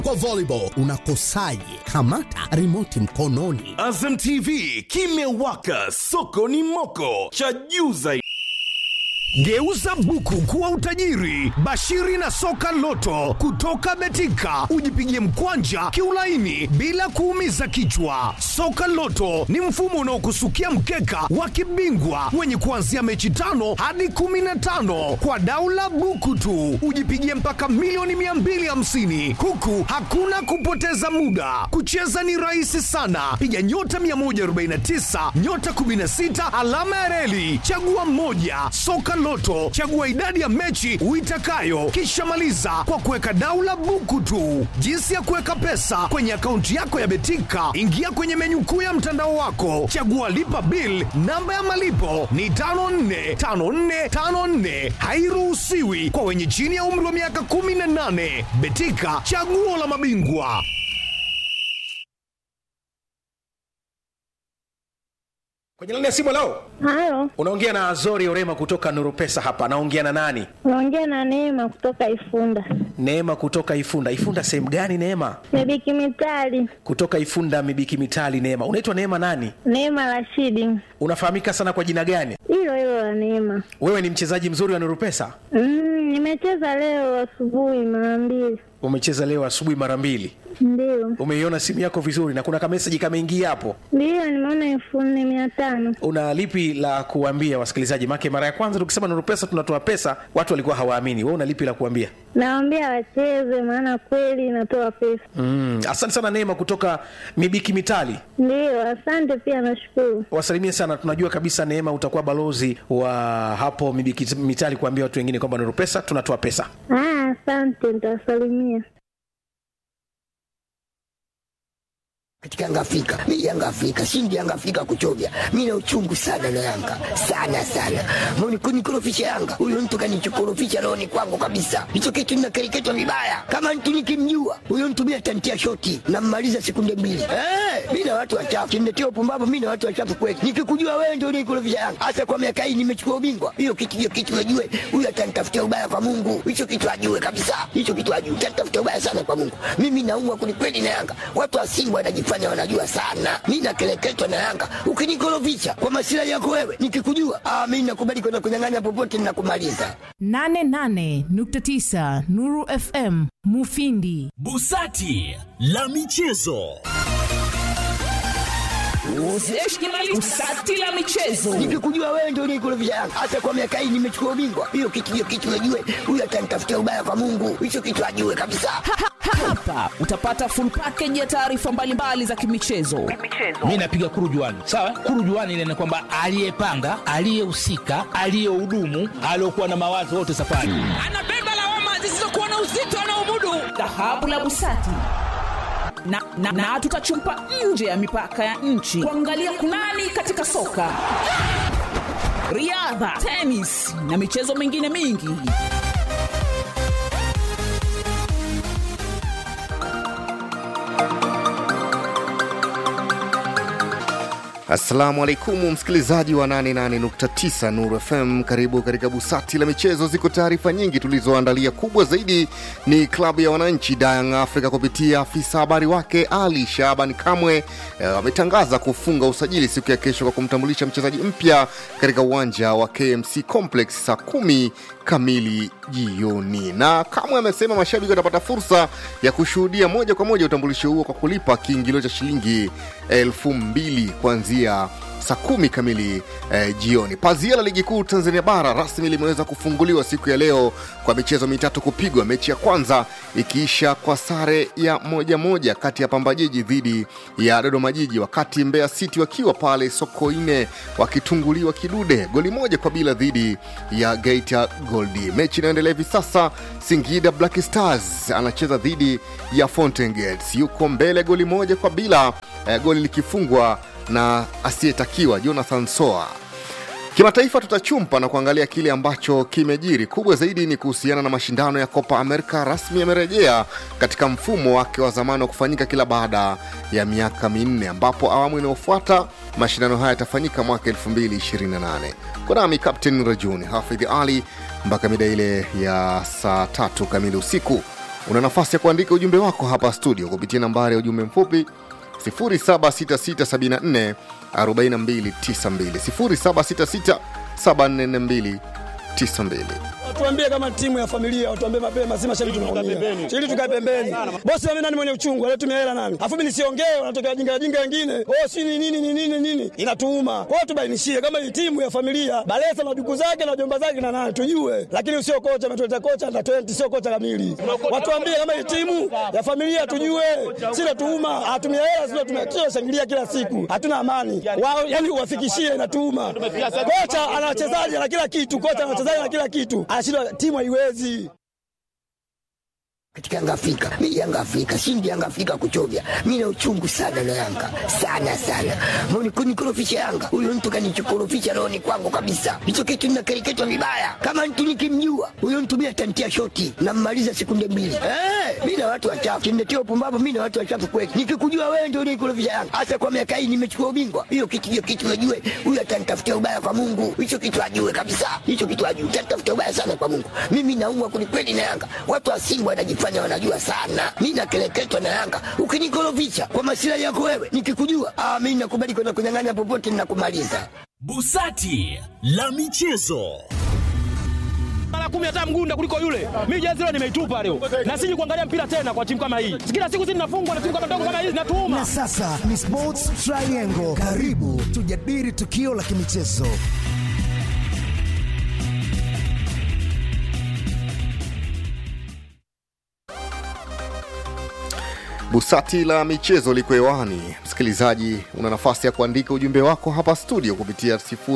Kwa volleyball unakosaje? Kamata remote mkononi. Azam TV kimewaka, soko ni moko, cha juu zaidi. Geuza buku kuwa utajiri. Bashiri na soka loto kutoka Betika, ujipigie mkwanja kiulaini bila kuumiza kichwa. Soka loto ni mfumo unaokusukia mkeka wa kibingwa wenye kuanzia mechi tano hadi kumi na tano kwa daula buku tu, ujipigie mpaka milioni 250 huku hakuna kupoteza muda. Kucheza ni rahisi sana, piga nyota 149 nyota 16 alama ya reli, chagua mmoja. Soka Loto, chagua idadi ya mechi uitakayo, kisha maliza kwa kuweka daula buku tu. Jinsi ya kuweka pesa kwenye akaunti yako ya Betika, ingia kwenye menyu kuu ya mtandao wako, chagua lipa bill. Namba ya malipo ni 545454, hairuhusiwi kwa wenye chini ya umri wa miaka 18. Betika, chaguo la mabingwa. Kwenye laini ya simu leo Halo, unaongea na Azori Orema kutoka Nuru Pesa hapa. Naongea na nani? unaongea na Neema kutoka Ifunda. Neema kutoka Ifunda. Ifunda sehemu gani Neema? Mebiki Mitali, Kutoka Ifunda Mibiki Mitali. Neema, unaitwa Neema nani? Neema Rashidi, Unafahamika sana kwa jina gani? hilo hilo la Neema. Wewe ni mchezaji mzuri wa Nuru Pesa? Mm, nimecheza leo asubuhi mara mbili, Umecheza leo asubuhi mara mbili. ndio Umeiona simu yako vizuri na kuna kameseji kameingia hapo. ndio, nimeona elfu nne mia tano. Una lipi la kuambia wasikilizaji? Make mara ya kwanza tukisema Nuru Pesa tunatoa pesa, watu walikuwa hawaamini. Wewe una lipi la kuambia? Nawaambia wacheze, maana kweli inatoa pesa. Mm, asante sana Neema kutoka Mibiki Mitali. Ndio, asante pia, nashukuru. wasalimie sana tunajua kabisa neema utakuwa balozi wa hapo Mibiki mitali kuambia watu wengine kwamba nuru pesa tunatoa pesa Ah, asante, nitawasalimia. katika Yanga Afrika. Mimi Yanga Afrika, shindi Yanga Afrika kuchovya. Mimi na uchungu sana na Yanga. Sana sana. Mbona kunikorofisha Yanga? Huyo mtu kanichokorofisha roho ni kwangu kabisa. Hicho kitu ninakereketwa vibaya. Kama mtu nikimjua, huyo mtu mimi atantia shoti na mmaliza sekunde mbili. Eh, mimi na watu wachafu. Kimletea upumbavu mimi na watu wachafu kweli. Nikikujua wewe ndio unikorofisha Yanga. Hasa kwa miaka hii nimechukua ubingwa. Hiyo kitu hiyo kitu najue. Huyo atanitafutia ubaya kwa Mungu. Hicho kitu ajue kabisa. Hicho kitu ajue. Atanitafutia ubaya sana kwa Mungu. Mimi naumwa kwelikweli na Yanga. Watu wa Simba wanajifanya wanajua sana. Mimi nakeleketwa na Yanga. Ukinikorofisha kwa masilahi yako wewe, nikikujua, ah, mimi nakubali kwenda kunyang'anya popote ninakumaliza. 88.9 Nuru FM Mufindi. Busati la michezo. Usati la michezo. Nikikujua wewe ndio unikorofisha Yanga. Hasa kwa miaka hii nimechukua ubingwa. Hiyo kitu hiyo kitu najue. Huyo atanitafutia ubaya kwa Mungu. Hicho kitu ajue kabisa. Hapa utapata full package ya taarifa mbalimbali za kimichezo. mi napiga kurujuani sawa kurujuani ile ni kwamba aliyepanga aliyehusika aliyehudumu aliyokuwa na mawazo wote safari Anabeba lawama zisizokuwa na uzito anaomudu. Dhahabu la Busati na, na, na tutachumpa nje ya mipaka ya nchi kuangalia kunani katika soka, riadha, tenis na michezo mingine mingi. Assalamu alaikum msikilizaji wa 88.9 Nuru FM, karibu katika busati la michezo. Ziko taarifa nyingi tulizoandalia. Kubwa zaidi ni klabu ya wananchi Young Africa kupitia afisa habari wake Ali Shaban Kamwe wametangaza eh, kufunga usajili siku ya kesho kwa kumtambulisha mchezaji mpya katika uwanja wa KMC Complex saa kumi kamili jioni. Na Kamwe amesema mashabiki watapata fursa ya kushuhudia moja kwa moja utambulisho huo kwa kulipa kiingilio cha shilingi elfu mbili kuanzia saa kumi kamili eh, jioni. Pazia la ligi kuu Tanzania bara rasmi limeweza kufunguliwa siku ya leo kwa michezo mitatu kupigwa, mechi ya kwanza ikiisha kwa sare ya moja moja kati ya Pamba Jiji dhidi ya Dodoma Jiji, wakati Mbeya City wakiwa pale Sokoine wakitunguliwa kidude goli moja kwa bila dhidi ya Geita Goldi. Mechi inayoendelea hivi sasa, Singida Black Stars anacheza dhidi ya Fountain Gates, yuko mbele goli moja kwa bila eh, goli likifungwa na asiyetakiwa Jonathan Soa. Kimataifa tutachumpa na kuangalia kile ambacho kimejiri. Kubwa zaidi ni kuhusiana na mashindano ya Copa America rasmi yamerejea katika mfumo wake wa zamani wa kufanyika kila baada ya miaka minne, ambapo awamu inayofuata mashindano haya yatafanyika mwaka 2028. Konami Captain Rajuni Hafidh Ali mpaka mida ile ya saa tatu kamili usiku. una nafasi ya kuandika ujumbe wako hapa studio kupitia nambari ya ujumbe mfupi 076674 4292 0766744292 Watuambie kama timu ya familia, watuambie mapema, si mashabiki tunaumia. Ili tukae pembeni. Bosi mimi nani mwenye uchungu, anatumia hela nani? Afu mimi nisiongee, wanatokea wajinga wajinga wengine. Oh, si ni nini ni nini nini? Inatuuma. Kwa hiyo tubainishie kama hii timu ya familia, Balesa na duku zake na jomba zake na nani tujue. Lakini sio kocha ametuleta kocha na 20 sio kocha kamili. Watuambie kama hii timu ya familia tujue. Si natuuma, atumia hela sio tumia shangilia kila siku. Hatuna amani. Wao yani uwafikishie inatuuma. Kocha ana wachezaji na kila kitu, kocha ana wachezaji na kila kitu. Anashindwa timu haiwezi. katika Yanga Afrika. Mimi Yanga Afrika, shindi Yanga Afrika kuchovya. Mimi na uchungu sana na Yanga. Sana sana. Mbona kunikorofisha Yanga? Huyo mtu kanichokorofisha roho ni kwangu kabisa. Hicho kitu ninakereketwa vibaya. Kama mtu nikimjua, huyo mtu mimi atantia shoti na mmaliza sekunde mbili. Eh, mimi na watu wachafu. Kimnetia upumbavu mimi na watu wachafu kweli. Nikikujua wewe ndio unikorofisha Yanga. Hasa kwa miaka hii nimechukua ubingwa. Hiyo kitu hiyo kitu najue. Huyo atanitafutia ubaya kwa Mungu. Hicho kitu ajue kabisa. Hicho kitu ajue. Atanitafutia ubaya sana kwa Mungu. Mimi naumwa kwelikweli na Yanga. Watu wa Simba wanajifanya wanajua sana. Mimi nakeleketwa na Yanga. Ukinikorofisha kwa masilahi yako wewe, nikikujua, ah, mimi nakubali kwenda kunyang'anya popote ninakumaliza. Busati la michezo. mara kumi hata mgunda kuliko yule. Mimi jezi leo nimeitupa leo, na siji kuangalia mpira tena kwa timu kama hii. Kila siku sisi tunafungwa na timu kama ndogo kama hizi, natuuma. Na sasa ni Sports Triangle. Karibu tujadili tukio la kimichezo. Busati la michezo liko hewani. Msikilizaji, una nafasi ya kuandika ujumbe wako hapa studio kupitia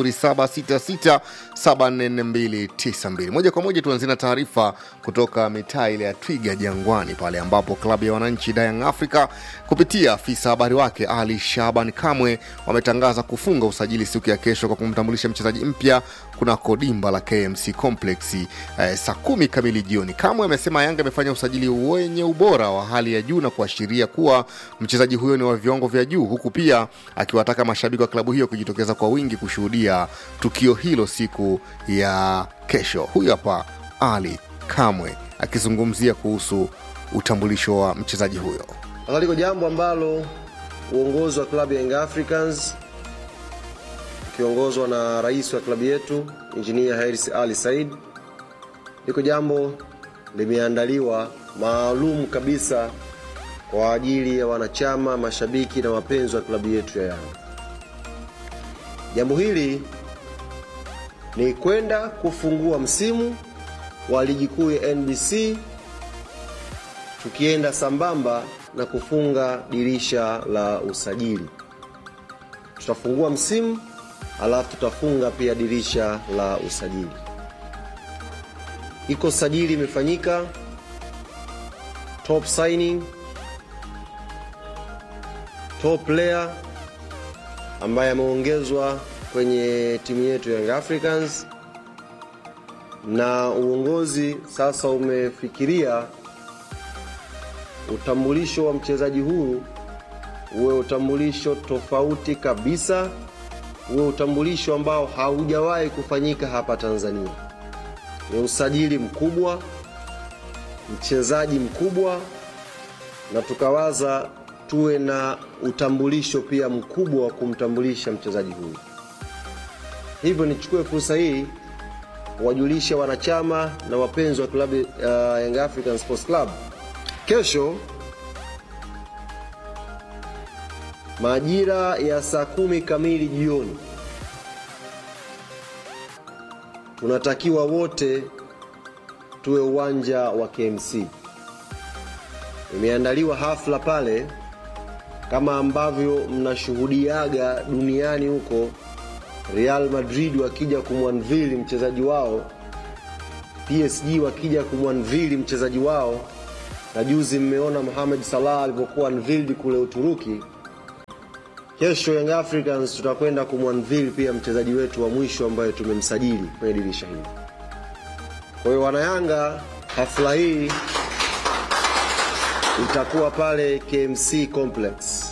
0766744292. Moja kwa moja tuanzie na taarifa kutoka mitaa ile ya Twiga Jangwani, pale ambapo klabu ya wananchi Young Africa kupitia afisa habari wake Ali Shaban Kamwe wametangaza kufunga usajili siku ya kesho kwa kumtambulisha mchezaji mpya kunako dimba la KMC Complex eh, saa kumi kamili jioni. Kamwe amesema Yanga amefanya usajili wenye ubora wa hali ya juu na kuashiria kuwa mchezaji huyo ni wa viwango vya juu, huku pia akiwataka mashabiki wa klabu hiyo kujitokeza kwa wingi kushuhudia tukio hilo siku ya kesho. Huyu hapa Ali Kamwe akizungumzia kuhusu utambulisho wa mchezaji huyo. Sasa liko jambo ambalo uongozi wa klabu ya Young Africans ukiongozwa na rais wa klabu yetu Injinia Hersi Ali Said, liko jambo limeandaliwa maalum kabisa kwa ajili ya wanachama, mashabiki na wapenzi wa klabu yetu ya Yanga. Jambo hili ni kwenda kufungua msimu wa ligi kuu ya NBC tukienda sambamba na kufunga dirisha la usajili. Tutafungua msimu alafu tutafunga pia dirisha la usajili. Iko sajili imefanyika, top signing, top player ambaye ameongezwa kwenye timu yetu Young Africans, na uongozi sasa umefikiria utambulisho wa mchezaji huyu uwe utambulisho tofauti kabisa, uwe utambulisho ambao haujawahi kufanyika hapa Tanzania. Ni usajili mkubwa, mchezaji mkubwa, na tukawaza tuwe na utambulisho pia mkubwa wa kumtambulisha mchezaji huyu. Hivyo nichukue fursa hii wajulishe wanachama na wapenzi wa klabu ya Young African Sports Club kesho majira ya saa kumi kamili jioni tunatakiwa wote tuwe uwanja wa KMC. Imeandaliwa hafla pale kama ambavyo mnashuhudiaga duniani huko, Real Madrid wakija kumwanvili mchezaji wao, PSG wakija kumwanvili mchezaji wao, na juzi mmeona Mohamed Salah alivyokuwa unveiled kule Uturuki. Kesho Young Africans tutakwenda kumwanvili pia mchezaji wetu wa mwisho ambaye tumemsajili kwenye dirisha hili. Kwa hiyo wanayanga, hafla hii itakuwa pale KMC Complex.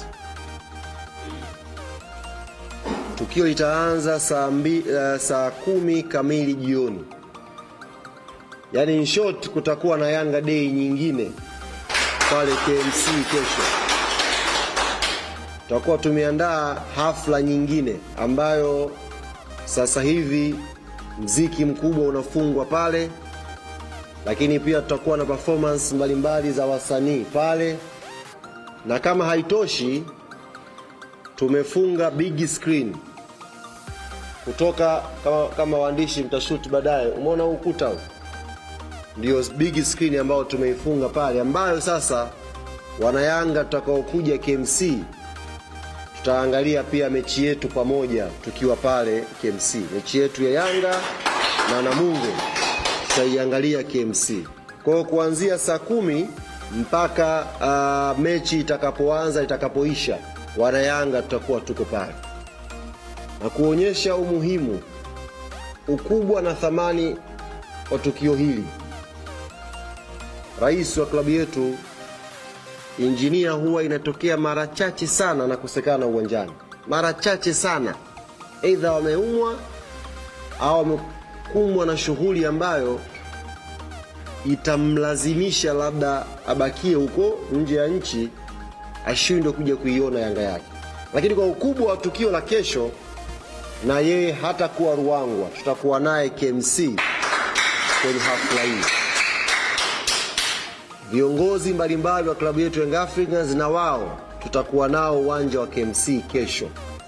Tukio litaanza saa, mbi, uh, saa kumi kamili jioni yaani in short kutakuwa na yanga day nyingine pale kmc kesho tutakuwa tumeandaa hafla nyingine ambayo sasa hivi mziki mkubwa unafungwa pale lakini pia tutakuwa na performance mbalimbali za wasanii pale na kama haitoshi tumefunga big screen kutoka kama, kama waandishi mtashuti baadaye umeona huu ukuta huu ndio big screen ambayo tumeifunga pale ambayo sasa wanayanga tutakaokuja kmc tutaangalia pia mechi yetu pamoja tukiwa pale kmc mechi yetu ya yanga na namungo tutaiangalia kmc kwa hiyo kuanzia saa kumi mpaka uh, mechi itakapoanza itakapoisha wanayanga tutakuwa tuko pale na kuonyesha umuhimu ukubwa na thamani wa tukio hili rais wa klabu yetu injinia huwa inatokea mara chache sana na kusekana uwanjani mara chache sana eidha wameumwa au wamekumbwa na shughuli ambayo itamlazimisha labda abakie huko nje ya nchi ashindwe kuja kuiona yanga yake lakini kwa ukubwa wa tukio la kesho na yeye hatakuwa ruangwa tutakuwa naye kmc kwenye hafla hii viongozi mbalimbali wa klabu yetu Young Africans na wao tutakuwa nao uwanja wa KMC kesho.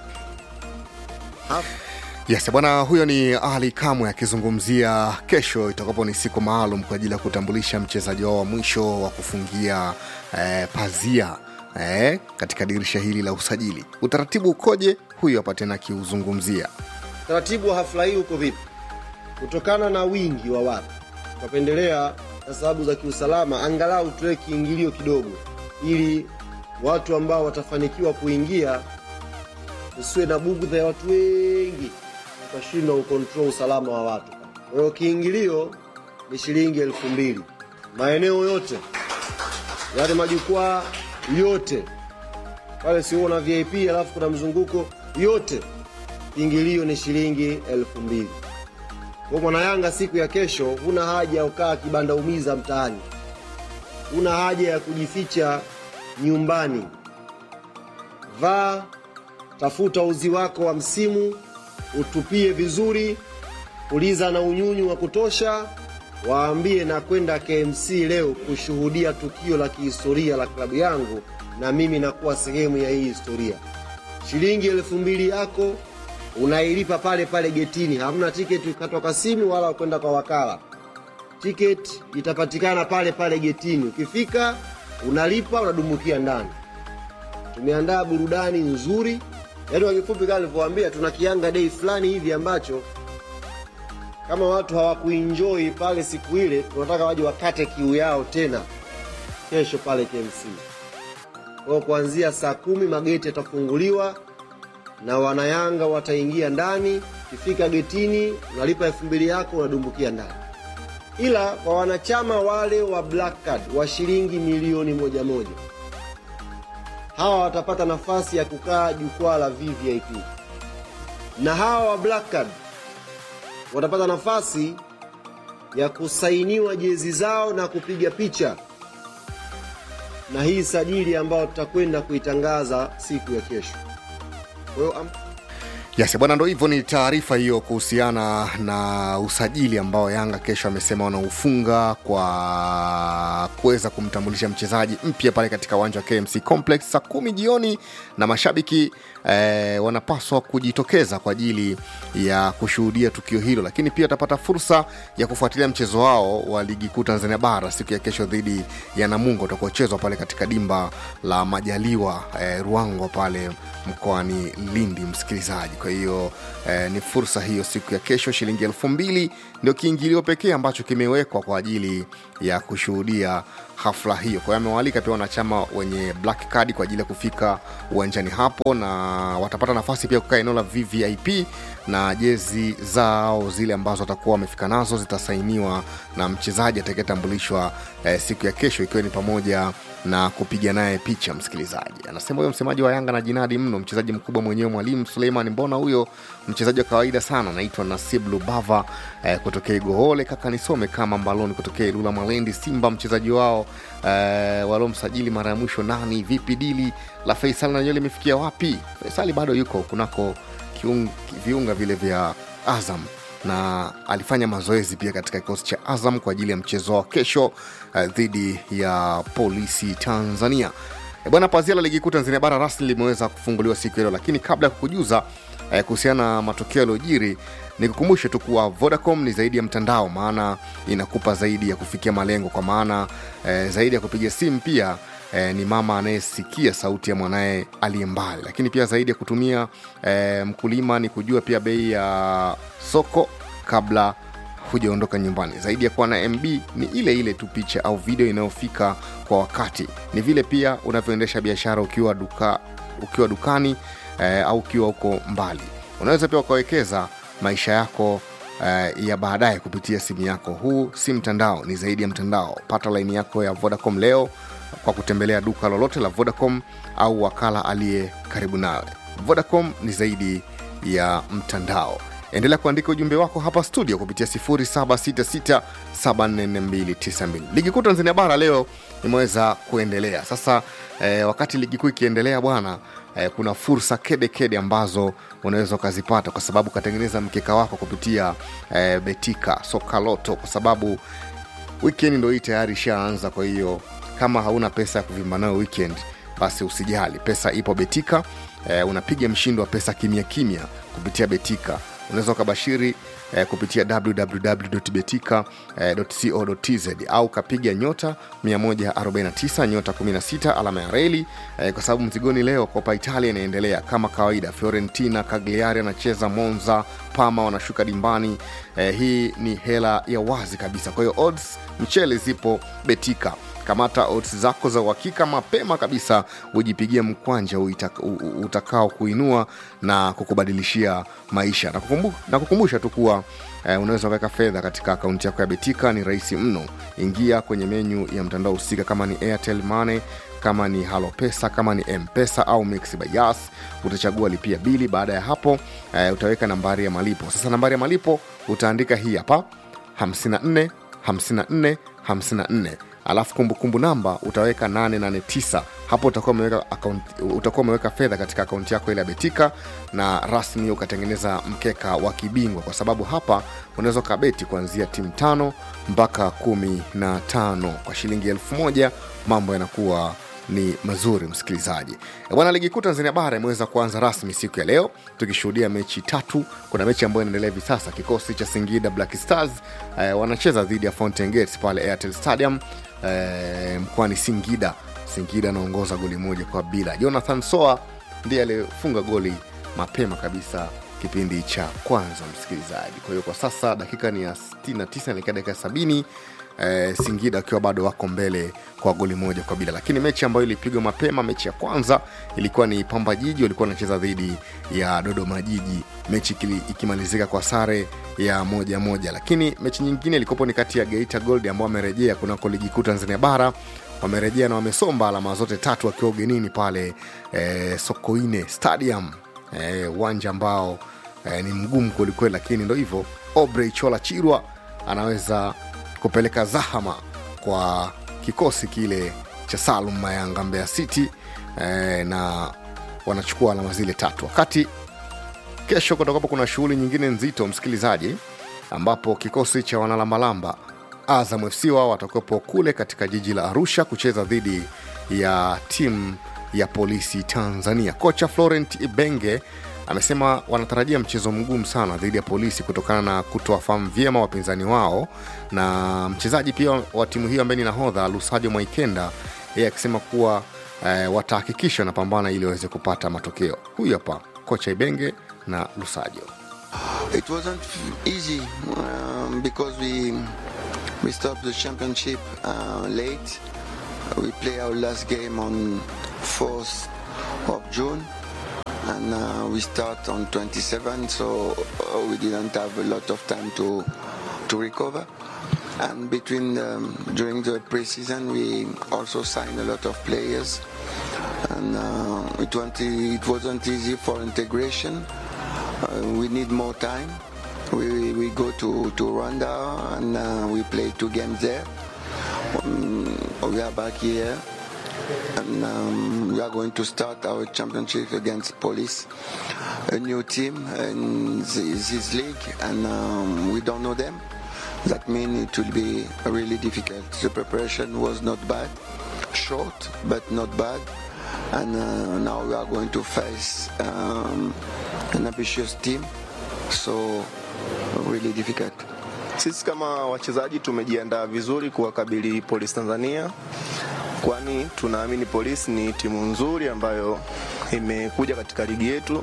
Yes, bwana huyo ni Ali Kamwe akizungumzia kesho itakapo ni siku maalum kwa ajili ya kutambulisha mchezaji wao wa mwisho wa kufungia eh, pazia eh, katika dirisha hili la usajili. Utaratibu ukoje? Huyo hapa tena akiuzungumzia. Taratibu wa hafla hii uko vipi? Kutokana na wingi wa watu, tukapendelea na sababu za kiusalama, angalau tuwe kiingilio kidogo, ili watu ambao watafanikiwa kuingia usiwe na bugudha ya watu wengi, ukashindwa ukontrol usalama wa watu. Kwa hiyo kiingilio ni shilingi elfu mbili maeneo yote, yale majukwaa yote pale, sio na VIP alafu kuna mzunguko yote, kiingilio ni shilingi elfu mbili. Kwa mwana Yanga siku ya kesho, huna haja ya kukaa kibanda umiza mtaani, huna haja ya kujificha nyumbani. Vaa, tafuta uzi wako wa msimu, utupie vizuri, puliza na unyunyu wa kutosha, waambie na kwenda KMC leo kushuhudia tukio la kihistoria la klabu yangu, na mimi nakuwa sehemu ya hii historia. Shilingi elfu mbili yako unailipa pale pale getini, hamna tiketi kukatwa kwa simu wala kwenda kwa wakala. Tiketi itapatikana pale pale getini, ukifika unalipa, unadumukia ndani. Tumeandaa burudani nzuri, yaani kwa kifupi, kama nilivyowaambia, tuna kianga dei fulani hivi ambacho kama watu hawakuenjoy pale siku ile, tunataka waje wakate kiu yao tena kesho pale KMC. Kwa hiyo kuanzia saa kumi mageti yatafunguliwa na wanayanga wataingia ndani. Ukifika getini unalipa elfu mbili yako unadumbukia ndani, ila kwa wanachama wale wa Black Card wa shilingi milioni moja moja, hawa watapata nafasi ya kukaa jukwaa la VVIP, na hawa wa Black Card watapata nafasi ya kusainiwa jezi zao na kupiga picha na hii sajili ambayo tutakwenda kuitangaza siku ya kesho. Kwa hiyo am- Yes, bwana, ndo hivyo. Ni taarifa hiyo kuhusiana na usajili ambao Yanga kesho amesema wanaufunga kwa kuweza kumtambulisha mchezaji mpya pale katika uwanja wa KMC Complex saa kumi jioni, na mashabiki eh, wanapaswa kujitokeza kwa ajili ya kushuhudia tukio hilo, lakini pia watapata fursa ya kufuatilia mchezo wao wa ligi kuu Tanzania bara siku ya kesho dhidi ya Namungo utakaochezwa pale katika dimba la Majaliwa eh, Ruangwa pale mkoani Lindi, msikilizaji. Kwa hiyo eh, ni fursa hiyo siku ya kesho. Shilingi elfu mbili ndio kiingilio pekee ambacho kimewekwa kwa ajili ya kushuhudia hafla hiyo. Kwa hiyo amewaalika pia wanachama wenye black card kwa ajili ya kufika uwanjani hapo, na watapata nafasi pia kukaa eneo la VVIP na jezi zao zile ambazo watakuwa wamefika nazo zitasainiwa na mchezaji atakayetambulishwa eh, siku ya kesho, ikiwa ni pamoja na kupiga naye picha msikilizaji anasema huyo msemaji wa Yanga na jinadi mno, mchezaji mkubwa mwenyewe mwalimu Suleiman. Mbona huyo mchezaji wa kawaida sana, anaitwa Nasib Lubava eh, kutokea Igohole. Kaka nisome kama Mbaloni kutokea Ilula Malendi. Simba mchezaji wao eh, walomsajili mara ya mwisho nani? Vipi dili la Faisal na nywele imefikia wapi? Faisali bado yuko kunako kiung, viunga vile vya Azam na alifanya mazoezi pia katika kikosi cha Azam kwa ajili ya mchezo wa kesho uh, dhidi ya Polisi Tanzania. E bwana, pazia la ligi kuu Tanzania bara rasmi limeweza kufunguliwa siku ya leo, lakini kabla ya kukujuza eh, kuhusiana na matokeo yaliyojiri, nikukumbushe tu kuwa Vodacom ni zaidi ya mtandao, maana inakupa zaidi ya kufikia malengo, kwa maana eh, zaidi ya kupiga simu pia eh, ni mama anayesikia sauti ya mwanaye aliye mbali, lakini pia zaidi ya kutumia eh, mkulima ni kujua pia bei ya soko kabla hujaondoka nyumbani. Zaidi ya kuwa na MB ni ile ile tu picha au video inayofika kwa wakati. Ni vile pia unavyoendesha biashara ukiwa duka, ukiwa dukani eh, au ukiwa huko mbali. Unaweza pia ukawekeza maisha yako eh, ya baadaye kupitia simu yako. Huu si mtandao, ni zaidi ya mtandao. Pata laini yako ya Vodacom leo kwa kutembelea duka lolote la Vodacom au wakala aliye karibu nawe. Vodacom ni zaidi ya mtandao. Endelea kuandika ujumbe wako hapa studio kupitia 0766744292. Ligi kuu Tanzania bara leo imeweza kuendelea sasa. Eh, wakati ligi kuu ikiendelea bwana, eh, kuna fursa kede kede ambazo unaweza ukazipata kwa sababu ukatengeneza mkeka wako kupitia eh, Betika Soka Loto, kwa sababu weekend ndo hii tayari ishaanza. Kwa hiyo kama hauna pesa ya kuvimba nayo weekend, basi usijali, pesa ipo Betika. Eh, unapiga mshindo wa pesa kimya kimya kupitia Betika unaweza ukabashiri eh, kupitia www.betika.co.tz eh, au kapiga nyota 149 nyota 16 alama ya reli eh, kwa sababu mzigoni leo Copa Italia inaendelea kama kawaida. Fiorentina, Cagliari anacheza Monza, Parma wanashuka dimbani. Eh, hii ni hela ya wazi kabisa. Kwa hiyo odds mchele zipo Betika kamata odds zako za uhakika mapema kabisa ujipigie mkwanja utakao kuinua na kukubadilishia maisha na, kukumbu, na kukumbusha tu kuwa eh, unaweza ukaweka fedha katika akaunti yako ya betika ni rahisi mno ingia kwenye menyu ya mtandao husika kama ni airtel money kama ni halo pesa kama ni mpesa au mix by yas utachagua lipia bili baada ya hapo eh, utaweka nambari ya malipo sasa nambari ya malipo utaandika hii hapa 54 54 54 alafu kumbukumbu namba utaweka 889 hapo utakuwa umeweka account- utakuwa umeweka fedha katika akaunti yako ile ya betika na rasmi ukatengeneza mkeka wa kibingwa kwa sababu hapa unaweza ukabeti kuanzia timu tano mpaka kumi na tano kwa shilingi elfu moja mambo yanakuwa ni mazuri msikilizaji E bwana ligi kuu tanzania bara imeweza kuanza rasmi siku ya leo tukishuhudia mechi tatu kuna mechi ambayo inaendelea hivi sasa kikosi cha singida black stars eh, wanacheza dhidi ya fountain gates pale airtel stadium eh, mkoani singida singida anaongoza goli moja kwa bila jonathan soa ndiye aliyefunga goli mapema kabisa kipindi cha kwanza msikilizaji kwa hiyo kwa sasa dakika ni ya 69 naelekea dakika ya 70 eh, singida wakiwa bado wako mbele kwa goli moja kwa bila lakini mechi ambayo ilipigwa mapema mechi ya kwanza ilikuwa ni pamba jiji walikuwa wanacheza dhidi ya dodoma jiji mechi ikili- ikimalizika kwa sare ya moja moja lakini mechi nyingine ilikopo ni kati ya geita gold ambao wamerejea kunako ligi kuu tanzania bara wamerejea na wamesomba alama zote tatu wakiwa ugenini pale eh, sokoine stadium eh, uwanja ambao eh, ni mgumu kwelikweli lakini ndo hivyo obrey chola chirwa anaweza kupeleka zahama kwa kikosi kile cha salum mayanga mbeya city eh, na wanachukua alama zile tatu wakati kesho kutakuwapo kuna shughuli nyingine nzito msikilizaji ambapo kikosi cha wanalambalamba azam fc wao watakuwepo kule katika jiji la arusha kucheza dhidi ya timu ya polisi tanzania kocha florent ibenge amesema wanatarajia mchezo mgumu sana dhidi ya polisi kutokana na kutowafahamu vyema wapinzani wao na mchezaji pia wa timu hiyo ambaye ni nahodha lusajo mwaikenda yeye akisema kuwa eh, watahakikisha wanapambana ili waweze kupata matokeo huyu hapa kocha ibenge na lusajo It wasn't easy um, because we we stopped the championship uh, late. We play our last game on 4th of June, and uh, we start on 27. So uh, we didn't have a lot of time to to recover. And between um, during the preseason, we also signed a lot of players. and uh, it, wasn't, it wasn't easy for integration. Uh, we need more time. We, we go to, to Rwanda and uh, we play two games there. Um, we are back here and um, we are going to start our championship against police a new team in this, this league and um, we don't know them that means it will be really difficult the preparation was not bad short but not bad and uh, now we are going to face um, an ambitious team so really difficult Sisi kama wachezaji tumejiandaa vizuri kuwakabili Polisi Tanzania, kwani tunaamini Polisi ni timu nzuri ambayo imekuja katika ligi yetu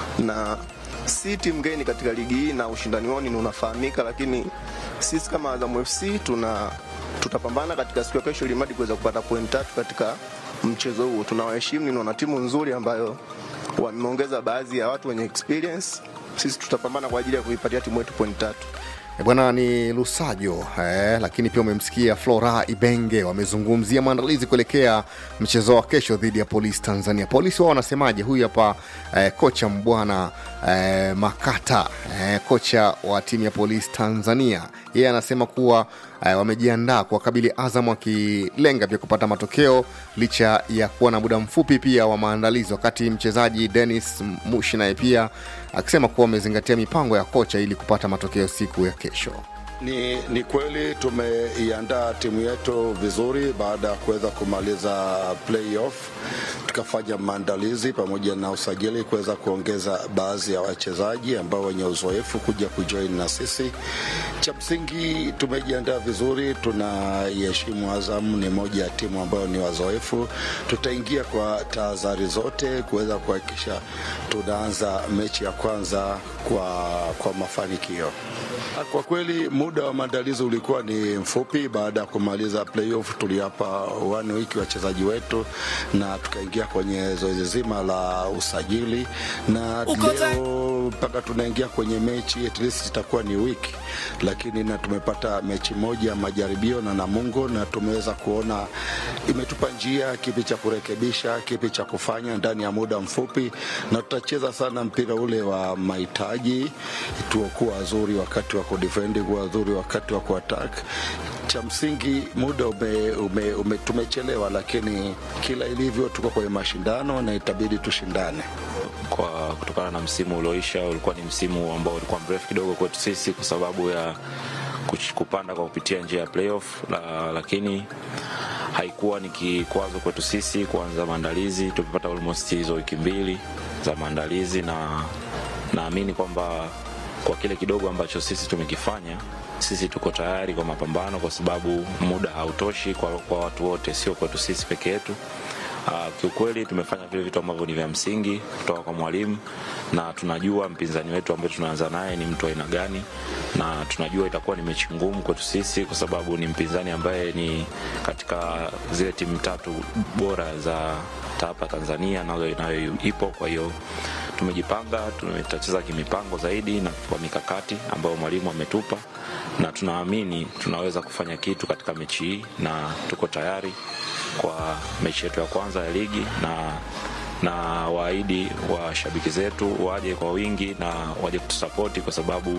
na si timu geni katika ligi hii na ushindani wao ni unafahamika, lakini sisi kama Azam FC tuna tutapambana katika siku ya kesho ili mradi kuweza kupata point tatu katika mchezo huo. Tunawaheshimu, ni wana timu nzuri ambayo wameongeza baadhi ya watu wenye experience. Sisi tutapambana kwa ajili ya kuipatia timu yetu point tatu. E bwana ni Lusajo eh, lakini pia umemsikia Flora Ibenge wamezungumzia maandalizi kuelekea mchezo wa kesho dhidi ya Polisi Tanzania. Polisi wao wanasemaje? Huyu hapa eh, kocha Mbwana eh, Makata eh, kocha wa timu ya Polisi Tanzania, yeye anasema kuwa eh, wamejiandaa kuwakabili Azam wakilenga pia kupata matokeo licha ya kuwa na muda mfupi pia wa maandalizi, wakati mchezaji Dennis Mushi naye pia akisema kuwa wamezingatia mipango ya kocha ili kupata matokeo siku ya kesho. Ni, ni kweli tumeiandaa timu yetu vizuri baada ya kuweza kumaliza playoff, tukafanya maandalizi pamoja na usajili kuweza kuongeza baadhi ya wachezaji ambao wenye uzoefu kuja kujoin na sisi. Cha msingi tumejiandaa vizuri, tunaiheshimu Azam, ni moja ya timu ambayo ni wazoefu. Tutaingia kwa tahadhari zote kuweza kuhakikisha tunaanza mechi ya kwanza kwa, kwa mafanikio. Kwa kweli muda wa maandalizi ulikuwa ni mfupi. Baada ya kumaliza playoff, tuliapa one week wachezaji wetu na tukaingia kwenye zoezi zima la usajili, na leo mpaka tunaingia kwenye mechi at least itakuwa ni wiki, lakini na tumepata mechi moja ya majaribio na Namungo, na tumeweza kuona imetupa njia kipi cha kurekebisha, kipi cha kufanya ndani ya muda mfupi, na tutacheza sana mpira ule wa mahitaji, tuokuwa wazuri wakati wa kudefend, kuwa wazuri wakati wa kuattack. Cha msingi muda ume, ume, ume, tumechelewa, lakini kila ilivyo tuko kwenye mashindano na itabidi tushindane kwa kutokana na msimu ulioisha ulikuwa ni msimu ambao ulikuwa mrefu kidogo kwetu sisi kwa sababu ya kuch- kupanda kwa kupitia njia ya playoff la, lakini haikuwa ni kikwazo kwetu sisi kuanza maandalizi tumepata almost hizo wiki mbili za maandalizi na naamini kwamba kwa kile kidogo ambacho sisi tumekifanya sisi tuko tayari kwa mapambano kwa sababu muda hautoshi kwa, kwa watu wote sio kwetu sisi peke yetu Uh, kiukweli tumefanya vile vitu ambavyo ni vya msingi kutoka kwa mwalimu na tunajua mpinzani wetu ambaye tunaanza naye ni mtu aina gani na tunajua itakuwa ni mechi ngumu kwetu sisi kwa sababu ni mpinzani ambaye ni katika zile timu tatu bora za hapa tanzania nayo nayo ipo kwa hiyo tumejipanga tutacheza kimipango zaidi na kwa mikakati ambayo mwalimu ametupa na tunaamini tunaweza kufanya kitu katika mechi hii na tuko tayari kwa mechi yetu ya kwanza ya ligi na na waahidi washabiki zetu waje kwa wingi na waje kutusapoti kwa sababu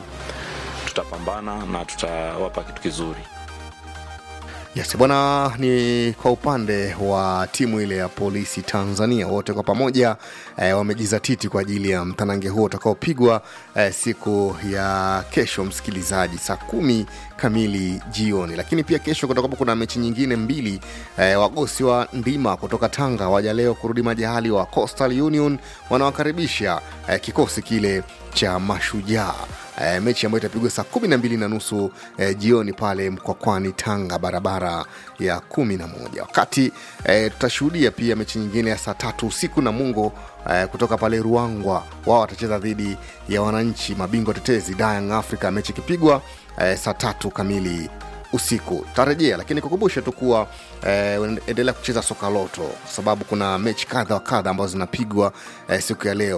tutapambana na tutawapa kitu kizuri Yes, bwana, ni kwa upande wa timu ile ya polisi Tanzania, wote kwa pamoja eh, wamejizatiti kwa ajili ya mtanange huo utakaopigwa eh, siku ya kesho, msikilizaji, saa kumi kamili jioni. Lakini pia kesho kutakuwa kuna mechi nyingine mbili eh, wagosi wa ndima kutoka Tanga waja leo kurudi majahali wa Coastal Union wanawakaribisha eh, kikosi kile cha Mashujaa e, mechi ambayo itapigwa saa kumi na mbili na nusu e, jioni pale Mkwakwani, Tanga, barabara ya kumi na moja. Wakati e, tutashuhudia pia mechi nyingine ya saa tatu usiku na Mungo e, kutoka pale Ruangwa, wao watacheza dhidi ya wananchi mabingwa tetezi Young Africa, mechi ikipigwa e, saa tatu kamili usiku tarejea lakini kukumbusha tu kuwa eh, endelea kucheza soka loto kwa sababu kuna mechi kadha wa kadha ambazo zinapigwa eh, siku ya leo